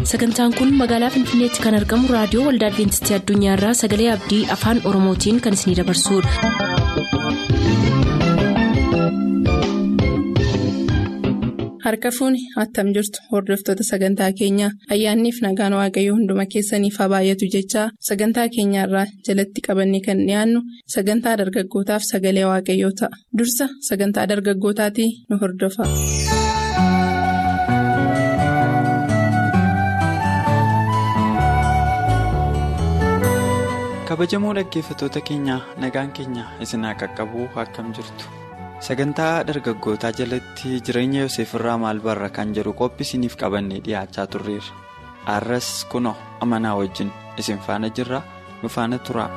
sagantaan kun magaalaa finfinneetti kan argamu raadiyoo waldaa adventistii addunyaarraa sagalee abdii afaan oromootiin kan isinidabarsudha. harka fuuni attam jirtu hordoftoota sagantaa keenyaa ayyaanniif nagaan waaqayyoo hunduma keessaniif haa baay'atu jechaa sagantaa keenyaarraa jalatti qabanne kan dhiyaannu sagantaa dargaggootaaf sagalee waaqayyoo ta'a dursa sagantaa dargaggootaatii nu hordofa. kabajamoo dhaggeeffattoota keenyaa nagaan keenya isin haa qaqqabu akkam jirtu sagantaa dargaggootaa jalatti jireenya yoseef irraa maal barra kan jedhu qophii isiniif qabannee dhiyaachaa turreerra arras kunoo amanaa wajjin isin faana jirra nu faana tura.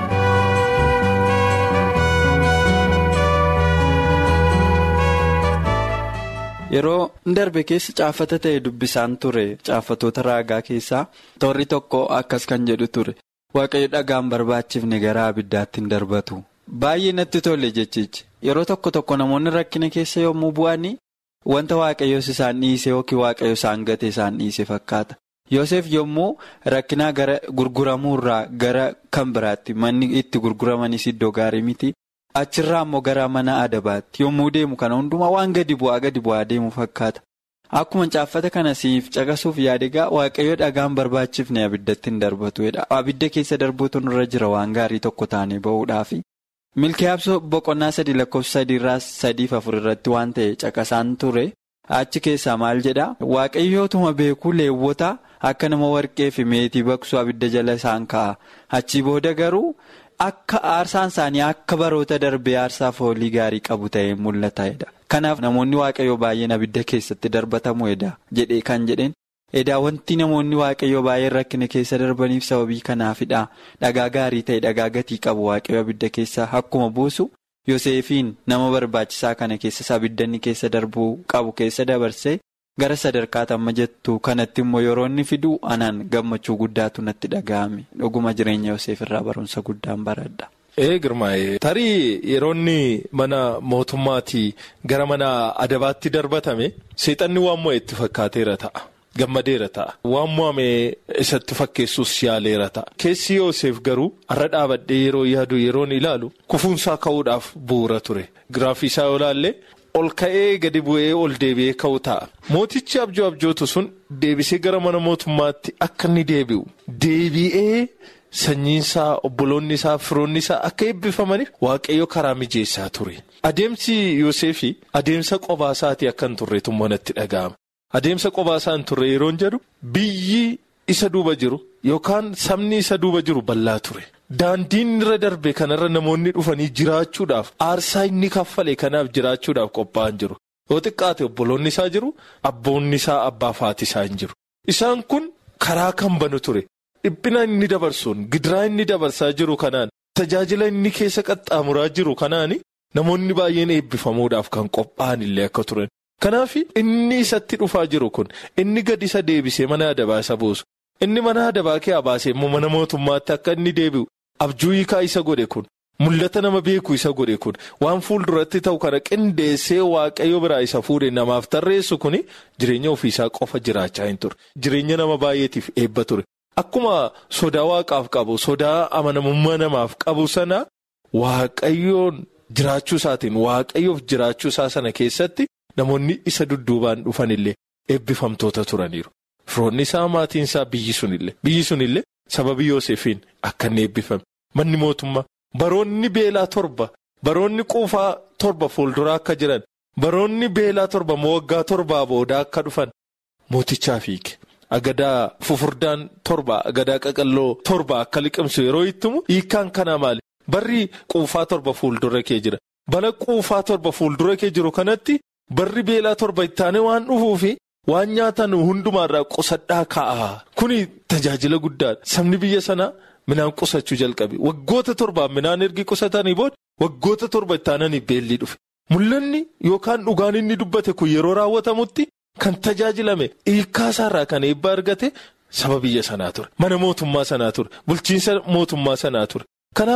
yeroo darbe keessa caafata ta'e dubbisaan ture caafatoota raagaa keessaa toorri tokko akkas kan jedhu ture. waaqayyo dhagaan barbaachifne gara abiddaatti hin darbatu baay'ee natti tole jechichi yeroo tokko tokko namoonni rakkina keessa yommuu bu'anii wanta waaqayyoos isaan dhiise yookiin waaqayyo isaan gate isaan dhiise fakkaata yoosef yommuu rakkinaa gara gurguramuurraa gara kan biraatti manni itti gurguramanis iddoo gaarii miti achirraa immoo gara mana adabaatti yommuu deemu kana hundumaa waan gadi bu'aa gadi bu'aa deemu fakkaata. Akkuma caaffata kana siif caqasuuf yaadagaa waaqayyo dhagaan barbaachifne abiddatti hin darbatuudha. Abidda keessa darbuutu nurra jira waan gaarii tokko taanee bahuudhaafi. Milkiyaabsoo boqonnaa sadii lakkoofsa sadiirraa sadiif afur irratti waan ta'e caqasaan ture. Achi keessaa maal jedhaa? Waaqayyootuma beekuu leewwota akka nama warqee fi meetii baqsuu abidda jala isaan kaa'a. Achii booda garuu akka aarsaan isaanii akka baroota darbee aarsaa foolii gaarii qabu ta'ee mul'ataedha. Kanaaf namoonni waaqayyoo baay'een abidda keessatti darbatamu edaa jedhee kan jedheen edaa wanti namoonni waaqayyoo baay'een rakkina keessa darbaniif sababii kanaafidha dhagaa gaarii ta'e dhagaa gatii qabu waaqayyoo abidda keessa akkuma buusu Yoseefiin nama barbaachisaa kana keessas abiddanni keessa darbuu qabu keessa dabarsee gara sadarkaa amma jettu kanatti immoo yeroo inni fidu anaan gammachuu guddaatu natti dhaga'ame dhuguma jireenya Yoseef irraa barumsa guddaan baradha. Ee girmaa'ee tarii yeroo inni mana mootummaatii gara mana adabaatti darbatame seexanni waan mo'e itti fakkaateera ta'a. Gammadeera ta'a. Waan mo'ame isatti fakkeessuus yaaleera ta'a. Keessi Yoosef garuu har'a dhaabadhee yeroo yaadu yeroon ilaalu kufuunsaa ka'uudhaaf bu'uura ture. Giraafii isaa yoo ilaalle ol ka'ee gadi bu'ee ol deebi'ee ka'u ta'a. Mootichi abjoo abjootu sun deebisee gara mana mootummaatti akka inni deebi'u deebi'ee. Sanyiinsaa obboloonni isaa firoonni isaa akka eebbifamaniif waaqayyo karaa mijeessaa ture. Adeemsi Yoseefi adeemsa qobaa isaatii akka hin turre tummoo natti dhaga'ama. Adeemsa qobaa isaa hin turre yeroon jedhu biyyi isa duuba jiru yookaan sabni isa duuba jiru bal'aa ture. Daandiin irra darbe kanarra namoonni dhufanii jiraachuudhaaf aarsaa inni kaffale kanaaf jiraachuudhaaf qophaa'an jiru. Yoo xiqqaate obboloonni isaa jiru abboonni isaa abbaa faati isaa hin jiru. Isaan kun karaa kan banu ture. Dhiphina inni dabarsuun gidiraa inni dabarsaa jiru kanaan tajaajila inni keessa qaxxaamuraa jiru kanaan namoonni baay'een eebbifamuudhaaf kan qophaa'an illee akka turan. Kanaaf inni isatti dhufaa jiru kun inni gad isa deebisee mana adabaa isa buusu inni mana adabaa kee baasee immoo mana mootummaatti akka inni deebi'u abjuu hiikaa isa godhe kun mul'ata nama beeku isa godhe kun waan fuulduratti ta'u kana qindeessee waaqayyo biraa isa fuudhe namaaf tarreessu kun jireenya ofiisaa qofa jiraachaa hin ture jireenya nama baay'eetiif eebba ture. Akkuma sodaa waaqaaf qabu sodaa amanamummaa namaaf qabu sana waaqayyoon jiraachuu isaatiin waaqayyoof jiraachuu isaa sana keessatti namoonni isa dudduubaan dhufan illee eebbifamtoota turaniiru. Firoonni isaa maatiin isaa biyyi sunillee biyyi sunillee sababii Yoosefiin akka inni eebbifame manni mootummaa baroonni beelaa torba baroonni quufaa torba fuulduraa akka jiran baroonni beelaa torba waggaa torbaa booda akka dhufan mootichaaf hiike. Agadaa fufurdaan torba agadaa qaqalloo torba akka liqimsu yeroo ittimu hiikkaan kanaa maali? Barri quufaa torba fuuldura kee jira. Bala quufaa torba fuuldura kee jiru kanatti barri beelaa torba ittaane waan dhufuufi waan nyaatan hundumaarraa qusadhaa kaa'a. Kuni tajaajila guddaadha. Sabni biyya sanaa midhaan qusachuu jalqabe. Waggoota torbaan midhaan ergi qusatanii booda waggoota torba ittaananii beelli dhufe. Mul'anni yookaan dhugaan inni dubbate kun yeroo raawwatamutti. Kan tajaajilame hiikkaa isaarraa kan eebba argate saba biyya sanaa ture. Mana mootummaa sanaa ture. Bulchiinsa mootummaa sanaa ture. Kanaaf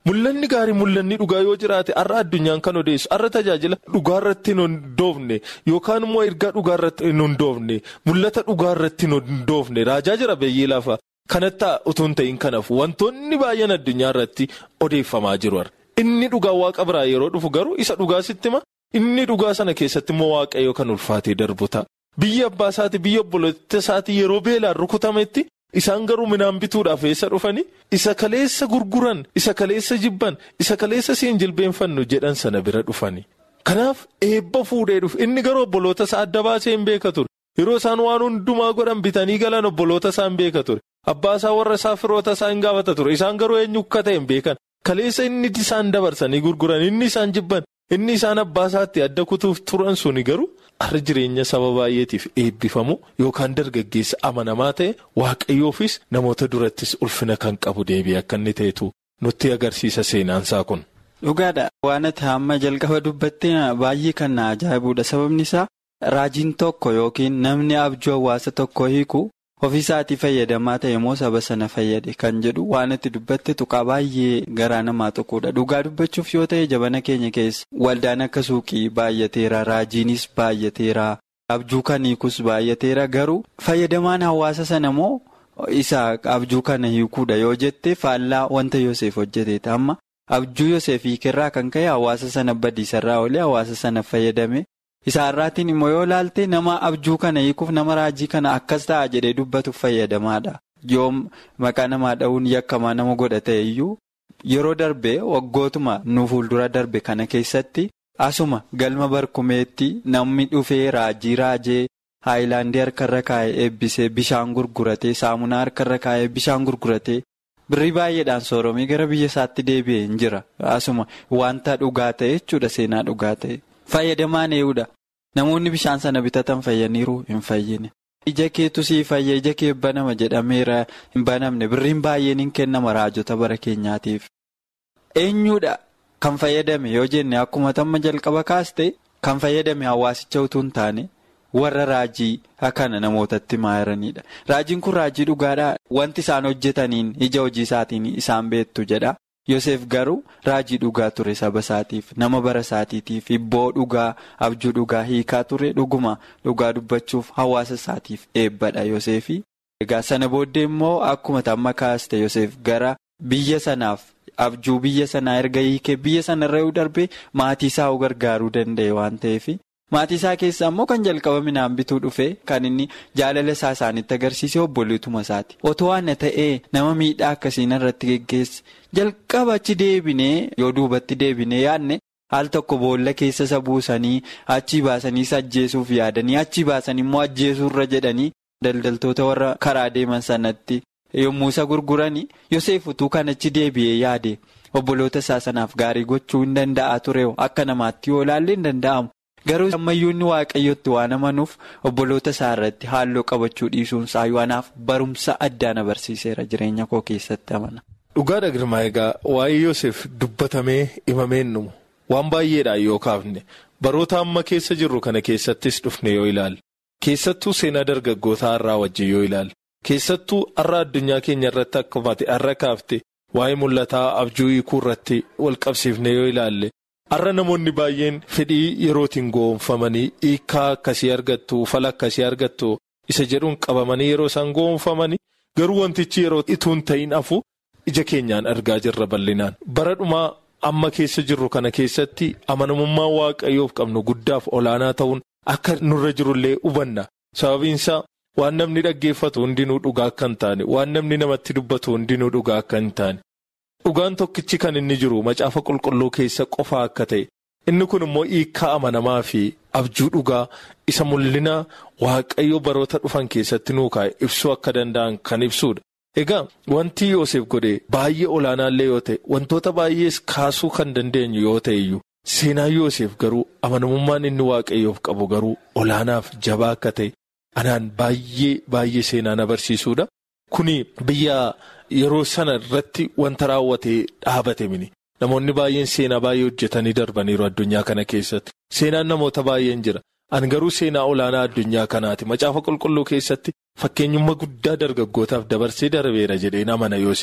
Mul'anni gaarii mul'anni dhugaa yoo jiraate har'a addunyaan kan odeessu har'a tajaajila dhugaarratti hin hundoofne yookaan immoo ergaa dhugaarratti hin hundoofne mul'ata dhugaarratti hin hundoofne raajaa jira beeyyii lafa kanatti utuu hin ta'in kanaaf wantoonni baay'een addunyaa irratti odeeffamaa jiru. Inni dhugaa waaqa biraa yeroo dhufu garuu isa dhugaa sitti hima inni dhugaa sana keessatti immoo waaqayyo kan ulfaatee darbu ta'a. Biyya abbaa isaati biyya obboloota isaati yeroo beelaan rukutametti. Isaan garuu midhaan bituudhaaf eessa dhufanii isa kaleessa gurguran isa kaleessa jibban isa kaleessa siin jilbeenfannu jedhan sana bira dhufanii. Kanaaf eebba fuudhee dhufe inni garuu obboloota isaa adda baasee hin beeka ture. Yeroo isaan waan hundumaa godhan bitanii galan obboloota isaa hin beeka ture. Abbaa isaa warra isaa firoota isaa hin gaafata ture. Isaan garuu eenyu akka ta'e hin beekan. Kaleessa inni isaan dabarsanii gurguran inni isaan jibban inni isaan abbaa isaatti adda kutuuf turan suni garuu. Har'a jireenya saba baay'eetiif eebbifamu yookaan dargaggeessa amanamaa ta'e waaqayyoofis namoota durattis ulfina kan qabu deebi'ee akka inni ta'etu nutti agarsiisa seenaansaa kun. Dhugaadha waan ati amma jalqaba dubbattee baay'ee kan na ajaa'ibuudha sababni isaa raajiin tokko yookiin namni abjuu hawaasa tokko hiiku ofiisaatii fayyadamaa ta'e moo saba sana fayyade kan jedhu waan ati dubbatte tuqaa baay'ee garaa namaa tuquudha dhugaa dubbachuuf yoo ta'e jabana keenya keessa waldaan akka suuqii baay'ateera raajiinis baay'ateera abjuu kan hiikus baay'ateera garuu fayyadamaan hawaasa sana moo isa abjuu kana hiikuudha yoo jette faallaa wanta Yoseef hojjeteeta amma abjuu Yoseef hiikerraa kan ka'e hawaasa sana badiisarraa oolee hawaasa sana fayyadame. Isaarraatiin immoo yoo ilaalte nama abjuu kana hiikuuf nama raajii kana akkas ta'a jedhee dubbatuuf fayyadamaadha. Yoom maqaa namaa dha'uun yakkamaa nama godha ta'e iyyuu yeroo darbe waggootuma nu fuuldura darbe kana keessatti asuma galma barkumeetti namni dhufee raajii raajee haayilaandii harkarra kaa'ee eebbisee bishaan gurguratee saamunaa harkarra kaa'ee bishaan gurguratee birrii baay'eedhaan sooromee gara biyya isaatti deebi'ee hin jira. Asuma wanta dhugaa ta'e jechuudha seenaa dhugaa ta'e. Fayyadamaan ee'uudha. Namoonni bishaan sana bitatan fayyaniiru hin fayyine. Ija keetu sii fayya ija kee banama jedhameera hin banamne birriin baay'een hin kennama raajota bara keenyaatiif. Eenyuudha kan fayyadame yoo jenne akkuma tamma jalqaba kaaste kan fayyadame hawaasicha utuu hin taane warra raajii akkana namootatti maayiranidha. Raajiin kun raajii dhugaadhaa wanti isaan hojjetaniin ija hojii isaatiin isaan beektu jedha. Yoseef garuu raajii dhugaa ture saba isaatiif nama bara isaatiitiif ibboo dhugaa abjuu dhugaa hiikaa ture dhuguma dhugaa dubbachuuf hawaasa isaatiif eebbadha Yoseefi. Egaa sana booddee immoo akkuma tamma kaaste Yoseef gara biyya sanaaf abjuu biyya sanaa erga hiikee biyya sanarra yoo darbe maatii isaa gargaaruu danda'e waan ta'eef. Maatii isaa keessaa immoo kan jalqaba midhaan bituu dhufe kan inni jaalala isaa isaanitti agarsiise obboleetuma isaati. Otoo waan ta'ee nama miidhaa akkasiin irratti geggeesse jalqaba achi deebinee yoo duubatti deebinee yaadne al tokko boolla keessa isa buusanii achi baasanii isa ajjeesuuf yaadanii achi baasanii immoo ajjeesuurra jedhanii daldaltoota warra karaa deeman sanatti yommuu isa gurguranii Yoseef utuu kan achi deebi'ee yaade obboloota isaa sanaaf gaarii gochuu hin danda'a ture akka namaatti yoo ilaalle hin danda'amu. Garuu ammayyuun waaqayyotti waan amanuuf obboloota isaa irratti haaloo qabachuu dhiisuun isaa waanaaf barumsa addaan abarsiiseera jireenya koo keessatti amana. Dhugaadha girmaa egaa waa'ee Yoseef dubbatamee himameen dhumu waan baay'eedhaan yoo kaafne baroota amma keessa jirru kana keessattis dhufne yoo ilaalle keessattuu seenaa dargaggoota har'aa wajjin yoo ilaalle keessattuu har'a addunyaa keenya irratti akkuma har'a kaafte waa'ee mul'ataa abjuu hiikuu irratti wal qabsiifne yoo ilaalle. Har'a namoonni baay'een fedhii yerootiin goonfamanii hiikaa akkasii argattu fala akkasii argattu isa jedhuun qabamanii yeroo isaan goonfamanii garuu wantichi yeroo ituun ta'in hafu ija keenyaan argaa jirra bal'inaan. Bara dhumaa amma keessa jirru kana keessatti amanamummaa waaqayyoof qabnu guddaaf olaanaa ta'uun akka nurra jirullee hubanna. Sababiinsaa waan namni dhaggeeffatu hundinuu dhugaa akka hin taane waan namni namatti dubbatu hundinuu dhugaa akka hin taane. Dhugaan tokkichi kan inni jiru macaafa qulqulluu keessa qofaa akka ta'e inni kun immoo hiikaa amanamaa fi abjuu dhugaa isa mul'ina waaqayyo baroota dhufan keessatti nuu kaa'e ibsuu akka danda'an kan ibsudha. Egaa wanti Yoosef godhe baay'ee olaanaallee yoo ta'e wantoota baay'ees kaasuu kan dandeenyu yoo ta'e iyyuu seenaan Yoosef garuu amanamummaan inni waaqayyoof qabu garuu olaanaaf jabaa akka ta'e anaan baay'ee baay'ee seenaan agarsiisudha. Kuni biyya. Yeroo sana irratti wanta raawwatee dhaabate mini namoonni baay'een seenaa baay'ee hojjetanii darbaniiru addunyaa kana keessatti seenaan namoota baay'een jira an garuu seenaa olaanaa addunyaa kanaati macaafa qulqulluu keessatti fakkeenyummaa guddaa dargaggootaaf dabarsee darbeera jedheen amana Yoosef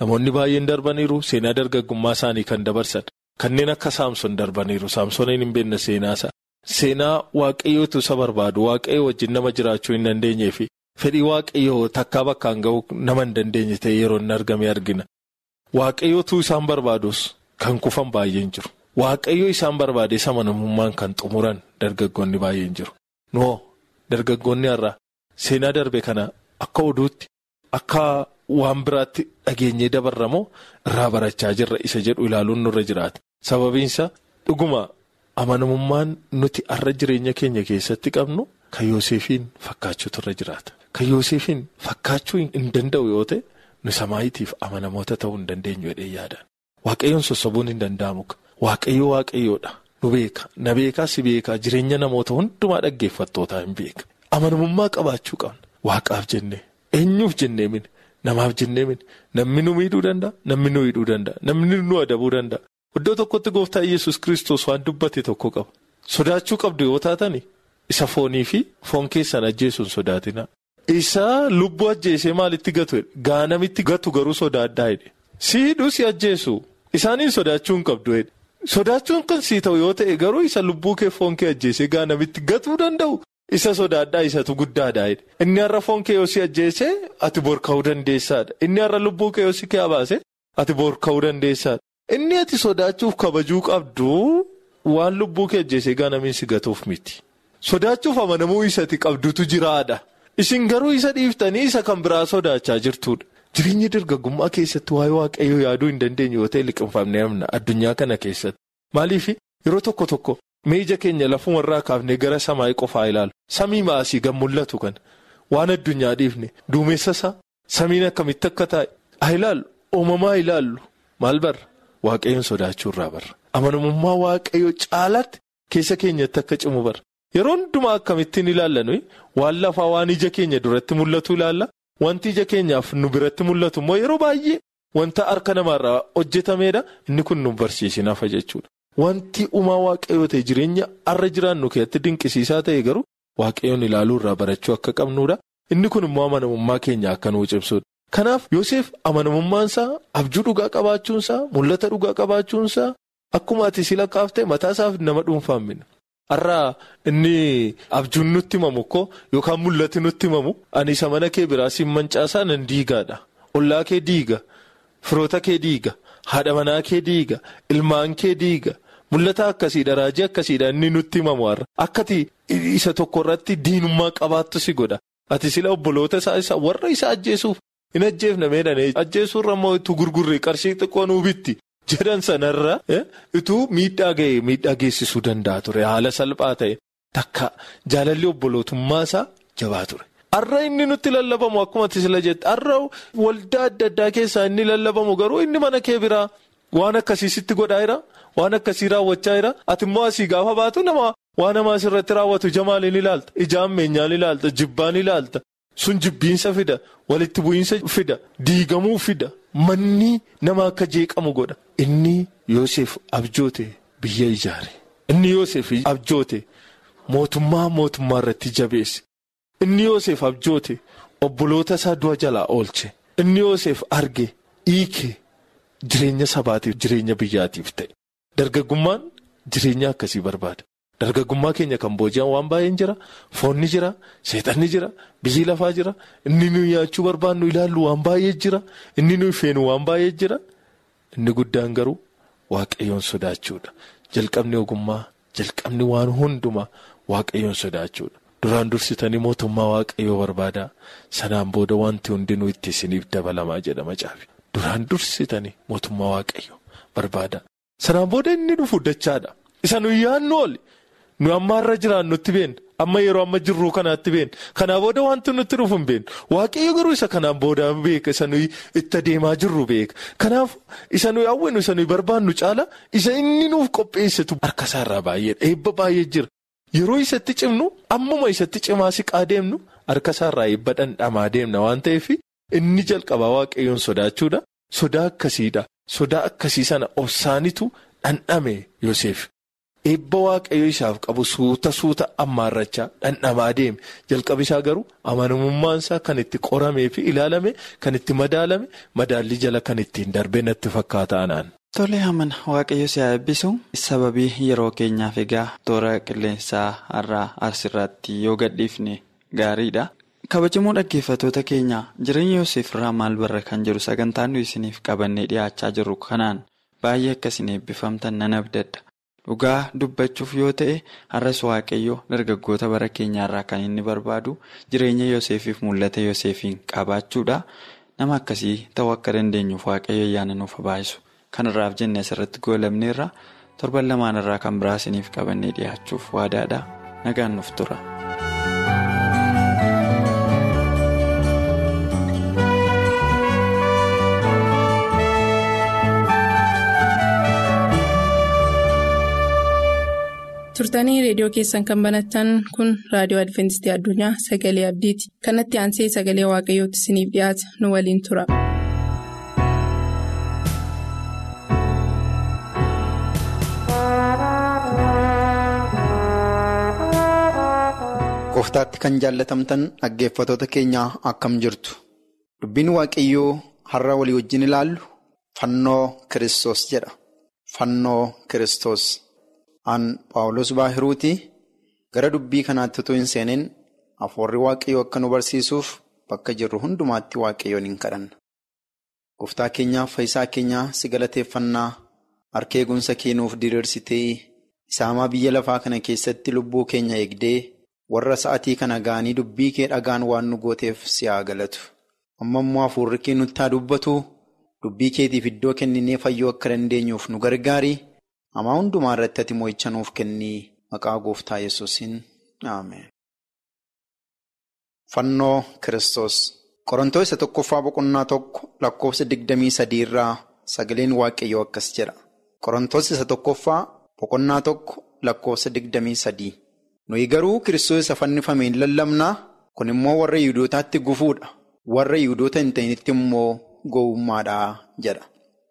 Namoonni baay'een darbaniiru seenaa dargaggummaa isaanii kan dabarsan kanneen akka saamson darbaniiru saamsoniin hin beekne seenaasa. Seenaa waaqayyootu isa barbaadu waaqayyo wajjin nama jiraachuu hin dandeenyee fi fedhii waaqayyoo takkaa bakkaan ga'uu nama hin dandeenye ta'e yeroo inni argame argina. Waaqayyootu isaan barbaadus kan kufan baay'een jiru. Waaqayyo isaan barbaade isa amanamummaan kan xumuran dargaggoonni baay'een jiru. Noo dargaggoonni har'a seenaa darbe kana akka oduutti akka waan biraatti dhageenyee dabarramoo irraa barachaa jirra isa jedhu ilaaluun nurra jiraata. Sababiinsa dhuguma amanamummaan nuti har'a jireenya keenya keessatti qabnu kan Yoosefiin fakkaachuutu irra jiraata. Kan Yoosefiin fakkaachuu hin danda'u yoo ta'e nu samaayitiif amanamoota ta'uu hin dandeenyu jedhee yaada. Waaqayyoon sossobuun hin danda'amu. Waaqayyo waaqayyoodha. Nu beeka. Na beekaa si beekaa jireenya namoota hundumaa dhaggeeffattootaa hin beeka. Amanamummaa qabaachuu qabna. Waaqaaf jennee eenyuuf jennee mini namaaf jennee mini namni nu miidhuu danda'a namni nu hidhuu danda'a namni nu adabuu danda'a. Iddoo tokkotti gooftaa Iyyasuus kiristoos waan dubbate tokko qaba. Sodaachuu qabdu yoo taatani isa foonii fi foon keessan ajjeesuun sodaatina. Isa lubbuu ajjeesee maalitti gatu gaanamitti gatu garuu sodaaddaa jedhe. Si hidhuu si ajjeesu isaaniin sodaachuu hin qabdu jedhe. Sodaachuun kan sii ta'u yoo ta'e garuu isa lubbuu kee foon kee ajjeesee gaanamitti gatuu danda'u isa sodaadhaa isatu guddaadha jedhe. Inni har'a foon kee yoo si ajjeesee ati bor ka'uu dandeessaadha. Inni har'a lubbuu kee yoo si baase ati bor ka'uu dandeessaadha. Inni ati sodaachuuf kabajuu qabdu waan lubbuu kee ajjeesee gaanamiin si gatuuf miti. Sodaachuuf amanamuu isati qabdutu jiraadha. Isin garuu isa dhiiftanii isa kan biraa sodaachaa jirtudha. Jireenya dargaggummaa keessatti waa'ee waaqayyoo yaaduu hin dandeenye yoo ta'e liqinfamnee amna addunyaa kana keessatti. Maaliif yeroo tokko tokko ija keenya lafumarraa kaafnee gara samaayii qofaa ilaalu. Samii maasii gan mul'atu kana waan addunyaa dhiifne duumessa isaa samiin akkamitti akka taa'e haa ilaallu uumamaa ilaallu maal barra waaqayyoon sodaachuu irraa barra. Amanamummaa waaqayyoo caalaatti keessa keenyatti akka cimu barra. Yeroo hundumaa akkamittiin ilaallan waan lafaa waan ija keenya duratti mul'atu ilaalla. Wanti ija keenyaaf nu biratti mul'atu immoo yeroo baay'ee wanta harka namaarraa hojjetameedha inni kun nu barsiisinaaf jechuudha. Wanti uumaa waaqayyoo ta'e jireenya har'a jiraannu keessatti dinqisiisaa ta'e garuu waaqayyoon ilaaluu irraa barachuu akka qabnuudha. Inni kun immoo amanamummaa keenya akka nuu cimsuudha. Kanaaf Yoosef amanamummaansaa abjuu dhugaa qabaachuunsaa mul'ata dhugaa qabaachuunsaa akkuma ati si lakkaafte mataasaaf nama dhuunfaan minna. Har'aa inni abjuun nutti himamu ko yookaan mul'ati nutti himamu ani isa mana kee biraa siin mancaasaa nan diigaadha. Ollaa kee diiga, firoota kee diiga, haadha manaa kee diiga, ilmaan kee diiga. Mul'ata akkasiidha raajii akkasiidha inni nutti himamu har'a. Akkati isa tokko irratti diinummaa qabaattu si godha. Ati sila obboloota isaa isa warra isa ajjeesuuf hin ajjeefne meedhane ajjeesuurra immoo itti gurgurree qarshii xiqqoo nuu bitti. jedhan sanarra ituu miidhaa ga'e miidhaa geessisuu danda'a ture haala salphaa ta'e takka jaalalli obbolootummaa isaa jabaa ture. Har'a inni nutti lallabamu akkuma sila jette har'a waldaa adda addaa keessaa inni lallabamu garuu inni mana kee biraa waan akkasiisitti godhaa jira waan akkasii raawwachaa jira ati immoo asii gaafa baatu nama waan namaa asirratti raawwatu ija maaliin ilaalta ija ammeenyaan ilaalta jibbaan ilaalta sun jibbiinsa fida walitti bu'iinsa fida diigamuu fida. Manni nama akka jeeqamu godha. Inni Yoosef abjoote biyya ijaare. Inni Yoosef abjoote mootummaa mootummaa irratti jabeesse. Inni Yoosef abjoote obboloota isaa du'a jalaa oolche. Inni Yoosef arge hiike jireenya sabaatiif jireenya biyyaatiif ta'e. Dargaggummaan jireenya akkasii barbaada. Dargaggummaa keenya kan booji'an waan baay'een jira. Foonni jira, seexanni jira, biyyi lafaa jira. Inni nuyi nyaachuu barbaannu ilaallu waan baay'ee jira. Inni nuyi feenu waan baay'ee jira. Inni guddaan garuu waaqayyoon sodaachuudha. Jalqabni ogummaa, jalqabni waan hundumaa waaqayyoon sodaachuudha. Duraan dursitanii mootummaa waaqayyoo barbaada. Sanaan booda wanti hundinuu itti isiniif dabalamaa jedhama caafi. Duraan dursitanii mootummaa waaqayyoo barbaada. Sanaan booda inni dhufu dachaadha. Isa nuyi yaadnu ooli. Nu amma har'a jiraannutti beekna. Amma yeroo amma jirru kanaatti beekna. Kanaa booda wanti nutti dhufu hin beeknu. Waaqayyo garuu isa kanaan booda beeka. Isa nuyi itti adeemaa jirru beeka. Kanaaf isa nuyi hawwinu isa nuyi barbaannu caala isa inni nuuf qopheessitu harka isaarraa baay'eedha. Eebba baay'ee jira. Yeroo isatti cimnu ammuma isatti cimaa siqaa deemnu harka isaarraa eebba dhandhamaa deemna waan ta'eef inni jalqabaa waaqayyoon sodaachuudha. Sodaa akkasiidha. Sodaa akkasii sana obsaanitu dhandhame Yoosef. eebba waaqayyo isaaf qabu suuta suuta ammaarrachaa dhandhamaa deeme jalqabi isaa garuu amanamummaan isaa kan itti qoramee fi ilaalame kan itti madaalame madaalli jala kan ittiin darbee natti fakkaata anaan. Tole amana waaqayyo si haa eebbisu sababii yeroo keenyaaf egaa toora qilleensaa har'aa asirratti yoo gadhiifne gaariidha. kabajamoo dhaggeeffatoota keenya jireenya Yoseef irraa maal barra kan jedhu sagantaan nuyi isiniif qabannee dhiyaachaa jirru kanaan baay'ee akkasiin eebbifamtan nan abdadha. Dhugaa dubbachuuf yoo ta'e har'as waaqayyo dargaggoota bara keenyaarraa kan inni barbaadu jireenya Yoseefiif mul'ata Yoseefiin qabaachuudha. Nama akkasii ta'uu akka dandeenyuuf waaqayyo ayyaana nuuf baayisu. Kanarraaf jenne asirratti goolabneerra torban lamaan irraa kan biraa isiniif qabannee dhiyaachuuf waadaadha. Nagaan nuuf tura. turtanii reediyoo keessan kan banattan kun raadiyoo adventistii addunyaa sagalee abdiiti kanatti aansee sagalee waaqayyootti isiniif dhiyaata nu waliin tura. Gooftaatti kan jaallatamtan dhaggeeffatoota keenyaa akkam jirtu dubbiin waaqayyoo har'a walii wajjin ilaallu fannoo kiristoos jedha fannoo kiristoos. Aan Paawulos Baahiruuti gara dubbii kanaatti utuu hin seenin hafuurri waaqayyoo akka nu barsiisuuf bakka jirru hundumaatti waaqayyoon hin kadhanna. Gooftaa keenyaaf fayyisaa keenyaa si galateeffannaa harka eegumsa keenuuf diriirsitee isaamaa biyya lafaa kana keessatti lubbuu keenya eegdee warra sa'atii kana ga'anii dubbii kee dhagaan waan nu gooteef si haa galatu. Amma immoo hafuurri kee nutti haa dubbatu dubbii keetiif iddoo kenninee fayyuu akka dandeenyuuf nu gargaari. Hamaa hundumaa irratti ati mo'icha nuuf kennii maqaa gooftaa yesuusin Ameen. Fannoo Kiristoos Qorontoo isa tokkoffaa boqonnaa tokko lakkoofsa digdamii sadii irraa sagaleen waaqayyoo akkas jedha. Qorontoos isa tokkoffaa boqonnaa tokko lakkoofsa digdamii sadii. Nuyi garuu Kiristoos isa fannifameen lallabnaa kun immoo warra Yihuudootaatti gufuudha. Warra Yihudoota hin ta'initti immoo gowwummaadha jedha.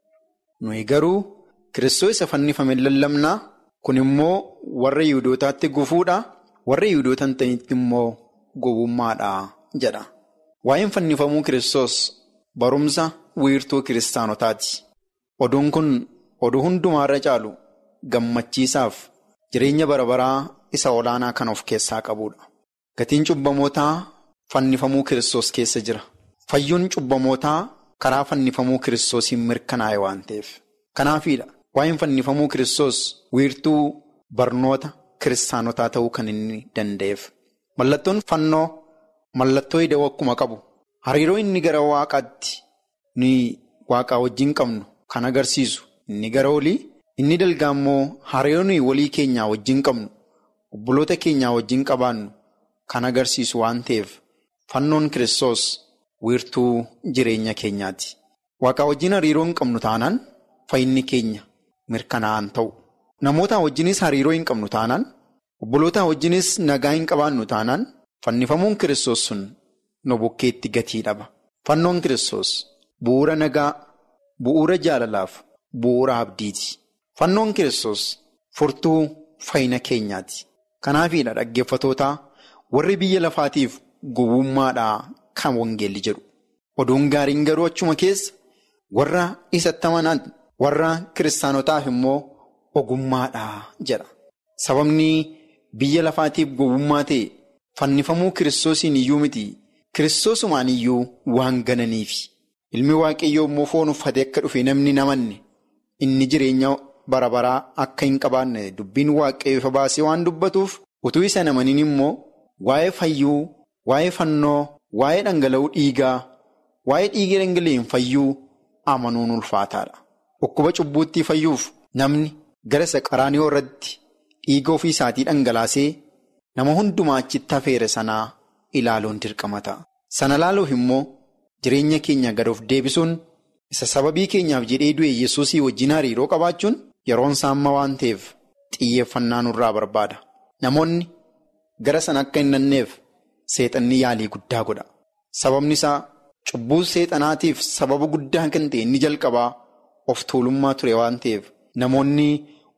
Nuyi garuu. Kiristoos isa fannifameen lallabnaa kun immoo warra Yihuudootaatti gufuudha warra Yihudoota hin ta'initti immoo gowwummaadha jedha. Waa'een fannifamuu Kiristoos barumsa wiirtuu kiristaanotaati. Oduun kun oduu hundumaarra caalu gammachiisaaf jireenya bara baraa isa olaanaa kan of keessaa qabudha. Gatiin cubbamootaa fannifamuu Kiristoos keessa jira. Fayyuun cubbamootaa karaa fannifamuu Kiristoosiin mirkanaa'e waan ta'eef. Kanaafiidha. Waa'een fannifamuu Kiristoos wiirtuu barnoota kiristaanotaa ta'uu kan inni danda'eef. Mallattoon fannoo mallattoo hidhawoo akkuma qabu hariiroo inni gara waaqaatti ni waaqaa wajjin qabnu kan agarsiisu inni gara olii inni dalgaa immoo hariiroo nuyi walii keenyaa wajjin qabnu obboloota keenyaa wajjin qabaannu kan agarsiisu waan ta'eef fannoon Kiristoos wiirtuu jireenya keenyaati. Waaqaa wajjin hariiroo hin qabnu taanaan fayyinni keenya. Mirkanaa'an ta'u namoota wajjinis hariiroo hin qabnu taanaan obboloota wajjinis nagaa hin qabaannu taanaan fannifamuun kiristoos sun nu bukkeetti gatii dhaba. Fannoon kiristoos bu'uura nagaa, bu'uura jaalalaaf, bu'uura abdiiti. Fannoon kiristoos furtuu fayyina keenyaati. Kanaafiidha dhaggeeffatootaa warri biyya lafaatiif gowwummaadhaa kan wangeelli jedhu. Oduun gaariin garuu achuma keessa warra isatti amanan. Warra kiristaanotaaf immoo ogummaadha jedha. Sababni biyya lafaatiif gowwummaa ta'e fannifamuu kiristoosiin iyyuu miti kiristoosumaan iyyuu waan gananiif. Ilmi waaqayyoo immoo foon uffatee akka dhufe namni namanne inni jireenya bara baraa akka hin qabaanne dubbiin waaqayyoo ifa baasee waan dubbatuuf utuu isa namaniin immoo waa'ee fayyuu, waa'ee fannoo, waa'ee dhangala'uu dhiigaa, waa'ee dhiiga dhangala'een fayyuu amanuun ulfaataadha. Dhukkuba cubbuutti fayyuuf namni gara isa qaraaniyoo irratti dhiiga ofii isaatii dhangalaasee nama hundumaa achitti hafeere sanaa ilaaluun dirqama ta'a. Sana ilaaluuf immoo jireenya keenya gad of deebisuun isa sababii keenyaaf jedhee du'e yesuusii wajjin hariiroo qabaachuun yeroon isaa amma waan ta'eef xiyyeeffannaa nurraa barbaada. Namoonni gara sana akka hin nanneef seexanni yaalii guddaa godha. Sababni isaa cubbuu seexanaatiif sababa guddaa kan ta'e inni jalqabaa. Of tuulummaa ture waan ta'eef namoonni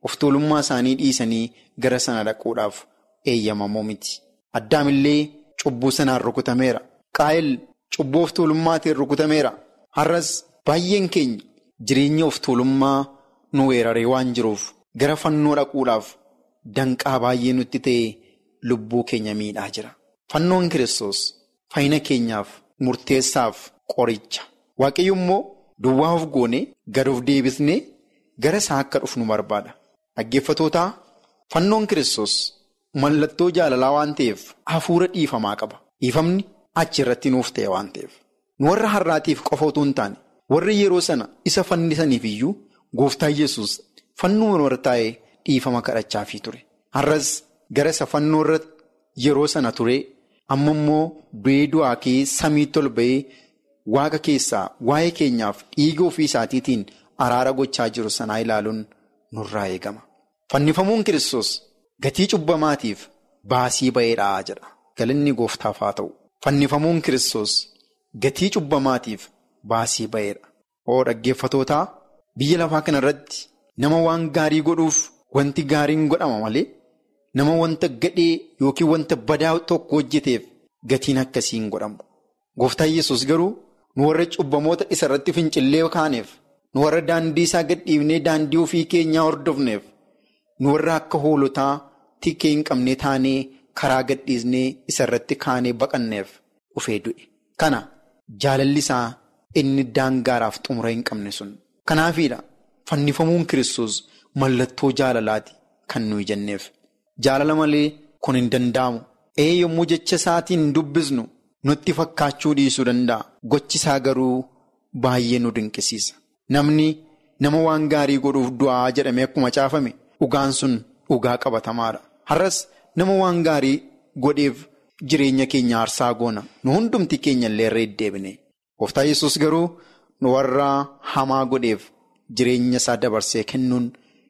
of tuulummaa isaanii dhiisanii gara sana dhaquudhaaf eeyyamamoo miti. Addaamillee cubbuu sanaan rukutameera. Qaayil cubbuu of tuulummaatiin rukutameera. Har'as baay'een keenya jireenya of tuulummaa nu weeraree waan jiruuf gara fannoo dhaquudhaaf danqaa baay'ee nutti ta'e lubbuu keenya miidhaa jira. Fannoon kiristoos fayyina keenyaaf murteessaaf qoricha. Waaqayyo immoo duwwaa of goone gad of deebisnee gara isaa akka dhufnu barbaada. Dhaggeeffatootaa fannoon kiristoos mallattoo jaalalaa waan ta'eef hafuura dhiifamaa qaba. Dhiifamni achi irratti nuuf ta'e waan ta'eef. Nu warra har'aatiif qofa utuu hin taane warri yeroo sana isa fannisaniif iyyuu gooftaa yesus fannoo irra taa'ee dhiifama kadhachaafii ture. Har'as gara isa fannoo irra yeroo sana ture amma immoo du'ee du'aa kee samiitti ol ba'ee waaqa keessaa waa'ee keenyaaf dhiiga ofii isaatiitiin araara gochaa jiru sanaa ilaaluun nurraa eegama. Fannifamuun kiristoos gatii cubbamaatiif baasii ba'eedhaa jedha. Galanni gooftaaf haa ta'u. Fannifamuun kiristoos gatii cubbamaatiif baasii ba'eedha. Oo dhaggeeffatootaa biyya lafaa kana irratti nama waan gaarii godhuuf wanti gaariin godhama malee nama wanta gadhee yookiin wanta badaa tokko hojjeteef gatiin akkasii hin godhamu. Gooftaan yesus garuu nu warra cubbamoota isa irratti fincillee kaaneef nu warra daandii isaa gadhiifnee daandii ofii keenyaa hordofneef nu warra akka hoolotaa tikkee hin qabne taanee karaa gadhiisnee isa irratti kaanee baqanneef dhufee du'e. Kana jaalalli isaa inni daangaaraaf xumura hin qabne sun. Kanaafiidha fannifamuun kiristoos mallattoo jaalalaati kan nuyi jenneef. Jaalala malee kun hin danda'amu. Ee yommuu jecha isaatiin dubbisnu nutti fakkaachuu dhiisuu danda'a. Gochi isaa garuu baay'ee nu dinqisiisa. Namni nama waan gaarii godhuuf du'aa jedhamee akkuma caafame dhugaan sun dhugaa qabatamaadha. Har'as nama waan gaarii godheef jireenya keenya aarsaa goona. Nu hundumti keenya illee irra deddeebine. Gooftaa yesus garuu nu warra hamaa godheef jireenya isaa dabarsee kennuun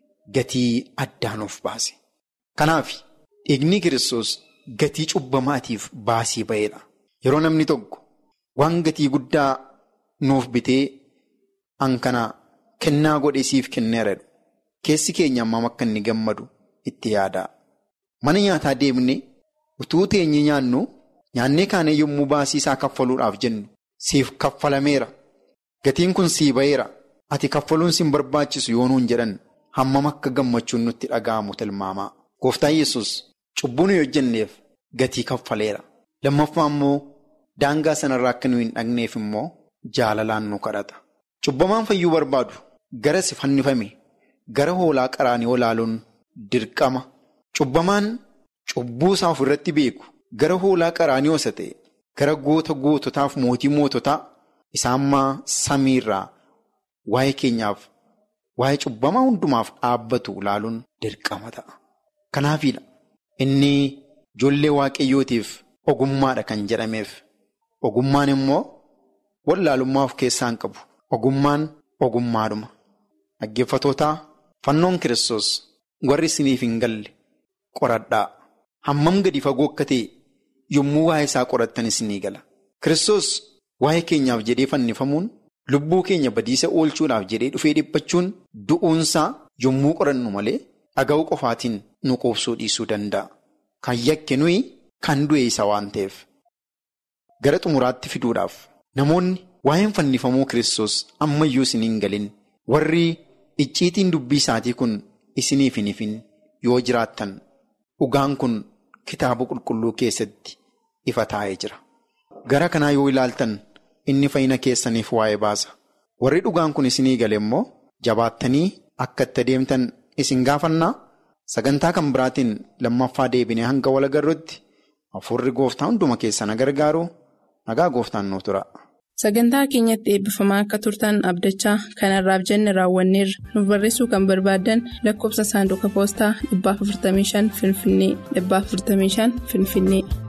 gatii addaa nuuf baase. Kanaaf dhiigni kiristoos gatii cubbamaatiif baasii ba'eedha. Yeroo namni tokko waan gatii guddaa nuuf bitee hankana kennaa godhe siif kenneera. Keessi keenya ammam akka inni gammadu itti yaada. Mana nyaataa deemnee utuu teenye nyaannu nyaannee kaanee yommuu baasii isaa kaffaluudhaaf jennu siif kaffalameera. Gatiin kun sii ba'eera. Ati kaffaluun siin barbaachisu yoo nuun jedhan hammam akka gammachuun nutti dhaga'amu tilmaamaa. Gooftaan yesus cubbuu nuyi hojjenneef gatii kaffaleera. Lammaffaa immoo daangaa sanarraa akka nuyi hin dhaqneef immoo jaalalaan nu kadhata. Cubbamaan fayyuu barbaadu gara si fannifame gara hoolaa qaraanii olaaluun dirqama. Cubbamaan cubbuu isaa ofirratti beeku gara hoolaa qaraanii osa ta'e gara goota goototaaf mootii moototaa isaammaa samiirraa waa'ee keenyaaf waa'ee cubbamaa hundumaaf dhaabbatu ilaaluun dirqama ta'a. Kanaafiidha inni ijoollee waaqayyootiif ogummaadha kan jedhameef ogummaan immoo wallaalummaa of keessaa hin qabu ogummaan ogummaadhuma dhaggeeffatootaa fannoon kiristoos warri isiniif hin galle qoradhaa hammam gadi fagoo akka ta'e yommuu waa'ee isaa qorattan isinii gala kiristoos waa'ee keenyaaf jedhee fannifamuun lubbuu keenya badiisa oolchuudhaaf jedhee dhufee dhiphachuun du'uunsaa yommuu qorannu malee. Dhaga'uu qofaatiin nu quubsuu dhiisuu danda'a. Kan yakke nuyi kan du'e isa waan ta'eef. Gara xumuraatti fiduudhaaf namoonni waa'een fannifamuu kiristoos ammayyuu isin hin galin warri icciitiin dubbii isaatii kun isiniif hin ifin yoo jiraattan dhugaan kun kitaaba qulqulluu keessatti ifa taa'ee jira. Gara kanaa yoo ilaaltan inni fayyina keessaniif waa'ee baasa. Warri dhugaan kun isinii gale immoo jabaattanii akka itti adeemtan. Isin gaafannaa sagantaa kan biraatiin lammaffaa deebinee hanga wal agarruutti hafuurri gooftaa hunduma keessana gargaaru nagaa gooftaan nu tura. Sagantaa keenyatti eebbifamaa akka turtan abdachaa kanarraaf jenne raawwanneerra nuuf barreessuu kan barbaaddan lakkoofsa saanduqa poostaa 455 Finfinnee 455 Finfinnee.